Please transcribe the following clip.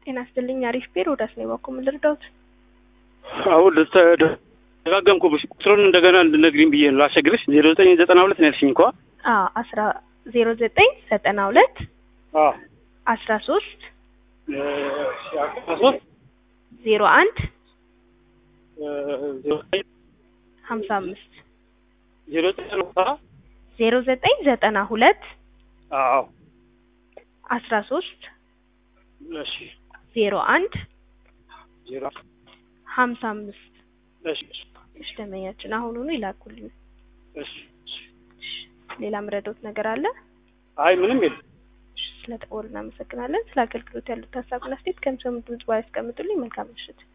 ጤና ይስጥልኝ። አሪፍ ቢሮ ዳስ ነው ባኮ ምን ልርዳዎት? አሁን ደጋገምኩብሽ ቁጥሩን እንደገና እንድነግሪኝ ብዬ ነው ላስቸግርሽ። ዜሮ ዘጠኝ ዘጠና ሁለት ነው ያልሽኝ እንኳ አዎ አስራ ዜሮ ዘጠኝ ዘጠና ሁለት አስራ ሶስት አስራ ሶስት ዜሮ አንድ ዜሮ ዘጠኝ ሀምሳ አምስት ዜሮ ዘጠኝ ዘጠና ዜሮ ዘጠኝ ዘጠና ሁለት አዎ አስራ ሶስት እሺ ዜሮ አንድ ዜሮ ሀምሳ አምስት እሺ እሺ ደንበኛችን አሁኑኑ ይላኩልኝ። እሺ እሺ እሺ ሌላ ምረዶት ነገር አለ? አይ ምንም የለም። እሺ ስለ ደወሉ እናመሰግናለን። ስለ አገልግሎት ያሉት ሀሳብና አስተያየት ከምሰሙ ድምጽ ባያስቀምጡልኝ መልካም ምሽት።